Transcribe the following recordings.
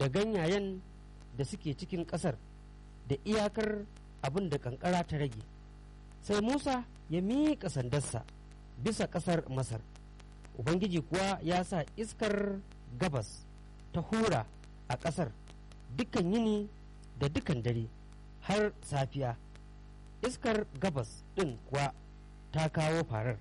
da ganyayen da suke cikin ƙasar da iyakar abin da ƙanƙara ta rage sai musa ya miƙa sandarsa bisa ƙasar masar ubangiji kuwa ya sa iskar gabas ta hura a ƙasar dukan yini da dukan dare har safiya iskar gabas ɗin kuwa ta kawo farar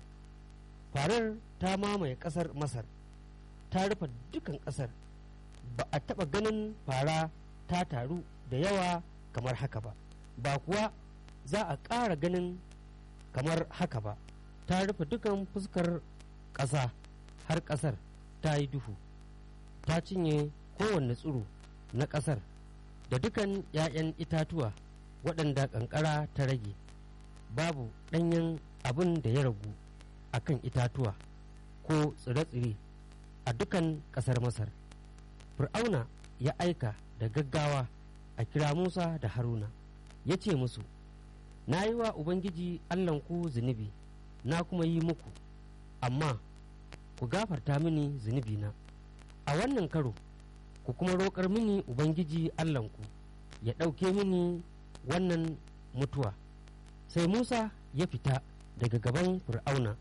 farar ta mamaye ƙasar masar ta rufe dukan ƙasar ba a taɓa ganin fara ta taru da yawa kamar haka ba ba kuwa za a ƙara ganin kamar haka ba ta rufe dukan fuskar ƙasa har ƙasar ta yi duhu ta cinye kowanne tsiro na ƙasar da dukan 'ya'yan itatuwa waɗanda ƙanƙara ta rage babu ɗanyen abin da ya ragu a kan itatuwa ko tsire-tsire a dukan ƙasar masar fir'auna ya aika da gaggawa a kira musa da haruna ya ce musu na yi wa ubangiji allahnku zunubi na kuma yi muku amma ku gafarta mini zunubina a wannan karo ku kuma roƙar mini ubangiji allahnku ya ɗauke mini wannan mutuwa sai musa ya fita daga gaban fir'auna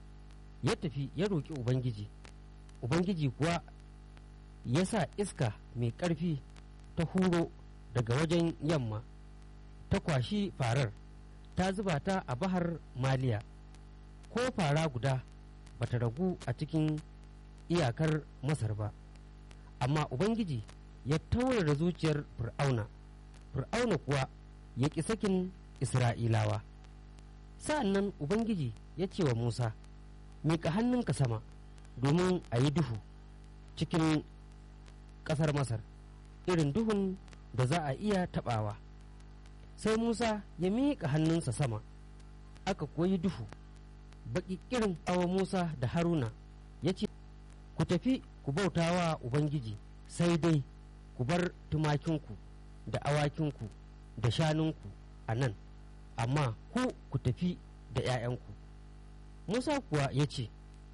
ya tafi ya roƙi ubangiji ubangiji kuwa ya sa iska mai ƙarfi ta huro daga wajen yamma ta kwashi farar ta zuba ta a bahar maliya ko fara guda bata ragu a cikin iyakar masar ba amma ubangiji ya taurara zuciyar fir'auna fir'auna kuwa ya ƙi sakin isra'ilawa sa'an nan ubangiji ya ce wa musa miƙa hannunka sama domin a yi duhu cikin ƙasar masar irin duhun da za a iya taɓawa sai musa ya miƙa hannunsa sama aka koyi duhu baƙi irin awa musa da haruna ya ce ku tafi ku bauta wa ubangiji sai dai ku bar tumakinku da awakinku da shanunku a nan amma ku ku tafi da 'ya'yanku musa kuwa ya ce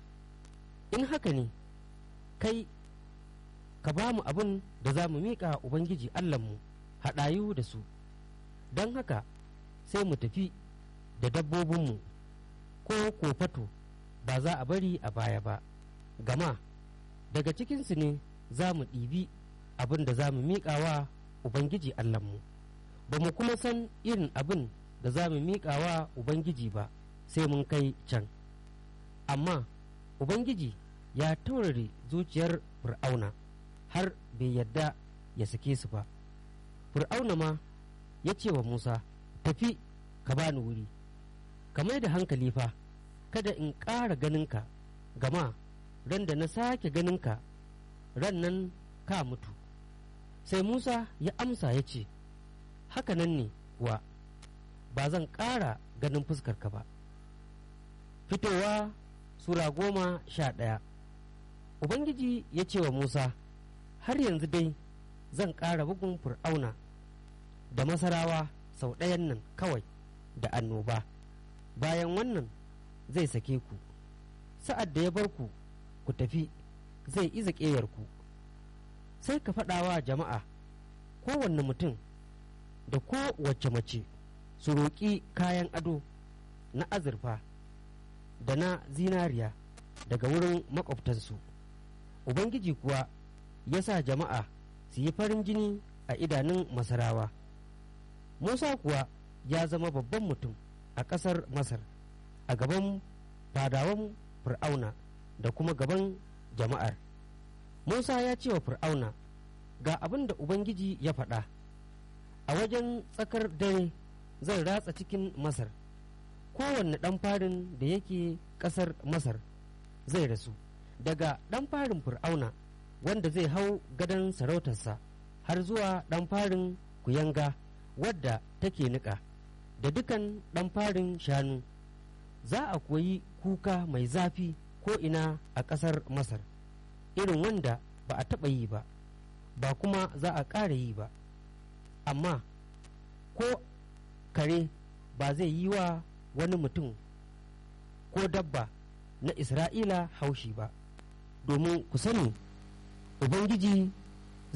in haka ne kai ka ba mu abin da za mu miƙa ubangiji allahnmu haɗayu da su don haka sai mu tafi da dabbobinmu ko kofato ba za a bari a baya ba gama daga cikinsu ne za mu ɗibi abin da za mu miƙa wa ubangiji allahnmu ba mu kuma san irin abin da za mu miƙa wa ubangiji ba sai mun kai can amma ubangiji ya taurare zuciyar fir'auna har bai yadda ya sake su ba fir'auna ma ya ce wa musa tafi ka bani wuri ka mai da hankali fa kada in ƙara ganinka gama ran da na sake ganinka ran nan ka mutu sai musa ya amsa ya ce haka nan ne kuwa ba zan ƙara ganin fuskarka ba fitowa sura goma sha ɗaya ubangiji ya ce wa musa har yanzu dai zan ƙara bugun fir'auna da masarawa sau ɗayan nan kawai da annoba bayan wannan zai sake ku sa'ad da ya bar ku ku tafi zai iza ƙeyarku sai ka faɗawa jama'a kowanne mutum da kowace mace su roƙi kayan ado na azurfa da na zinariya daga wurin makwabtansu ubangiji kuwa ya sa jama'a su yi farin jini a idanun masarawa musa kuwa ya zama babban mutum a ƙasar masar a gaban fadawan fir'auna da kuma gaban jama'ar musa ya ce wa fir'auna ga abin da ubangiji ya faɗa a wajen tsakar dare zan ratsa cikin masar kowanne ɗan farin da yake ƙasar masar zai rasu daga ɗan farin fir'auna wanda zai hau gadon sarautarsa har zuwa ɗan farin kuyanga wadda take niƙa da dukan ɗan farin shanu za a koyi kuka mai zafi ko ina a ƙasar masar irin wanda ba a taɓa yi ba ba kuma za a ƙara yi ba amma ko kare ba zai yi wa wani mutum ko dabba na isra'ila haushi ba domin ku sani ubangiji